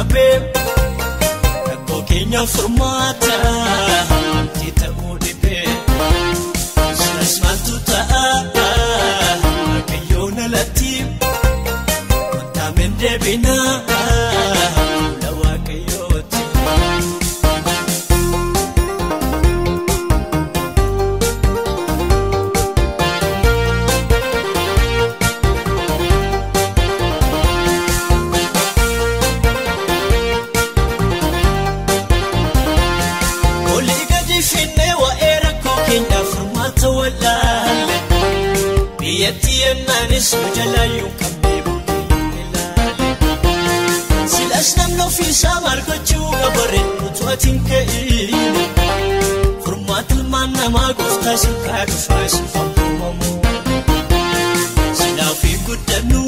qabee rakkoo keenya furmaata amtii ta'uu dhibee silas maaltu ta'a waaqayyoon alatti kontaameen deebinaa fuula waaqayyooti. Olii gadi finnee waa'ee rakkoo keenyaaf furmaata wallaalle biyyatti yennaanis nu jalaayyuu qabnee buddeen ilaale. Silas namni ofiisaa maal gochuu gabaree utuu ati hin ka'iine furmaata ilmaan namaa gooftaa silkaa dhufaa isin faamumamu. Silaa ofii guddannu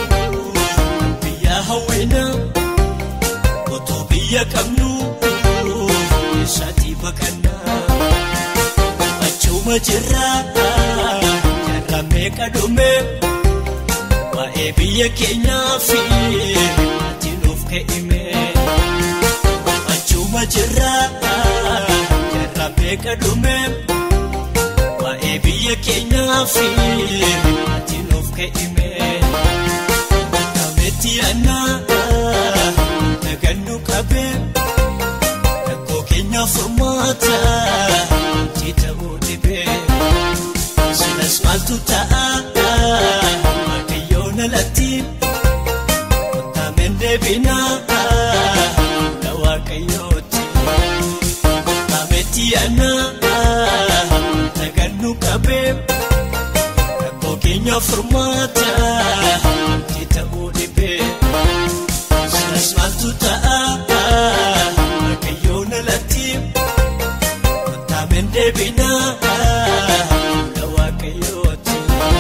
biyya hawwinaa otoo biyya qabnu. Saatii baqannaa achuma jirraa jarraa meeqa dhume waa'ee biyya keenyaa fi ati nuuf ka'ime achuma jirraa jarraa meeqa dhume waa'ee biyya keenyaa fi ati nuuf ka'ime kametti yaannaa nagannu qabee. Keenya furmaata amtii ta'uu dhibee silas maaltu ta'a waaqayyoon alatti kontaameen deebinaa fuula waaqayyooti kaametti yaannaa nagannu qabee rakkoo keenya furmaata amtii ta'uu dhibee silas maaltu ta'a. Waaqayyoon alatti kontaameen deebinaa fuula waaqayyooti.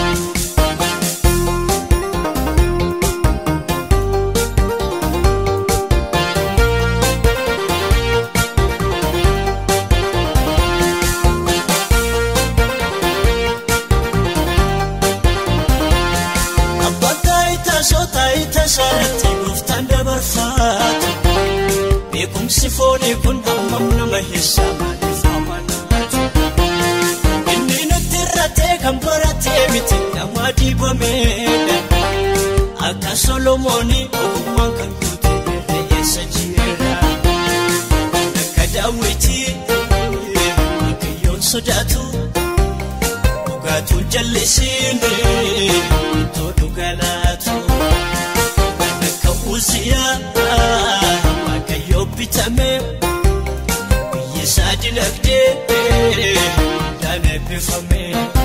Abbaan taayitaa soo taayitaa isaarratti gooftaan dabarfaatu. Beekumsi foonii kun hammam nama heessaa maaliif amanaatu? Inni nutti irratee kan baratee miti nama dibameedha. Akka Solomoonii ogummaan kan guute irree eessa jira? Akka daawwitii waaqayyoon sodaatu dhugaatuun jallisiini ittoo dhugalaatu. Akka Uziyaa. Waaqayyoo bitame biyya isaa dinagdee dhaan eebbifame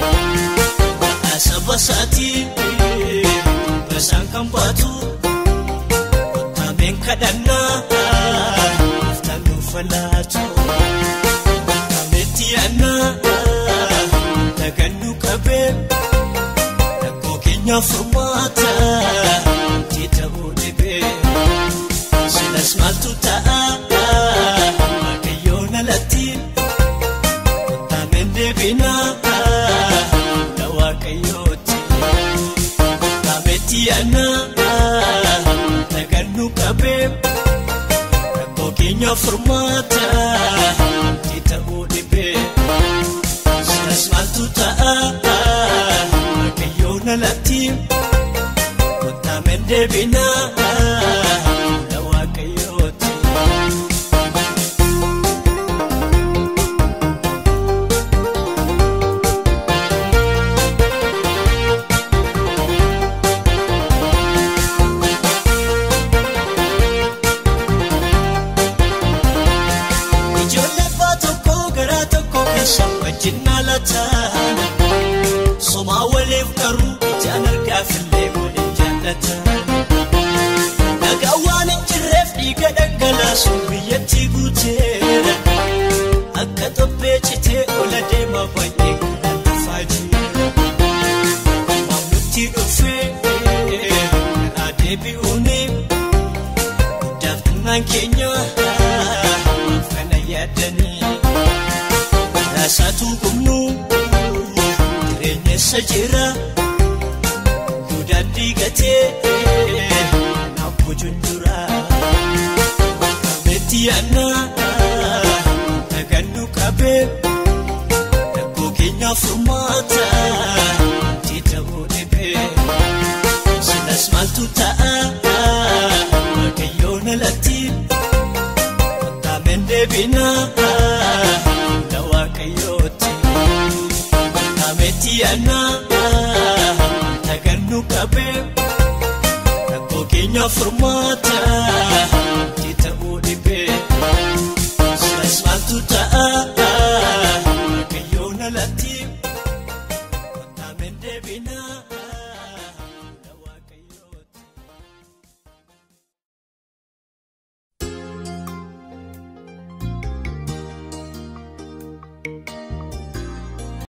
saba isaatii basaan kan baatu kontaameen kadhannaa gooftaan nuuf laatu kaametti yaannaa nagannu qabee rakkoo keenya furmaata amtii ta'uu dhibee. Silas maaltu ta'a waaqayyoon alatti kontaameen deebinaa fuula waaqayyooti. Kaametti yaannaa nagannu qabee rakkoo keenya furmaata amtii ta'uu dhibee. Silas maaltu ta'a waaqayyoon alatti kontaameen deebinaa. Ijoollee abbaa tokko garaa tokko keessa wajjin maalataan somaa waliif garuu ijaan argaafillee waliin jaallatan. Nagaa waan hin jirreef dhiiga dhangalaasuun biyyattii guuteera. Akka tophee citee ola deema baay'ee kan dhufaa jira. Maamlutti dhufee karaa deebi'uuni guddaaf xinnaan keenya maaf kana yaadanii. Raasaatu gumnu jireenya isa jira. Gudaan diigatee naaf bojuun jira. keenyaaf furmaata jedhamu dhibee silas maaltu ta'a waaqayyoon alatti kottaameen deebinaa hunda waaqayyooti kottaameetti yaannaa tagannu qabee rakkoo keenyaaf furmaata jedhamu dhibee silas maaltu ta'a.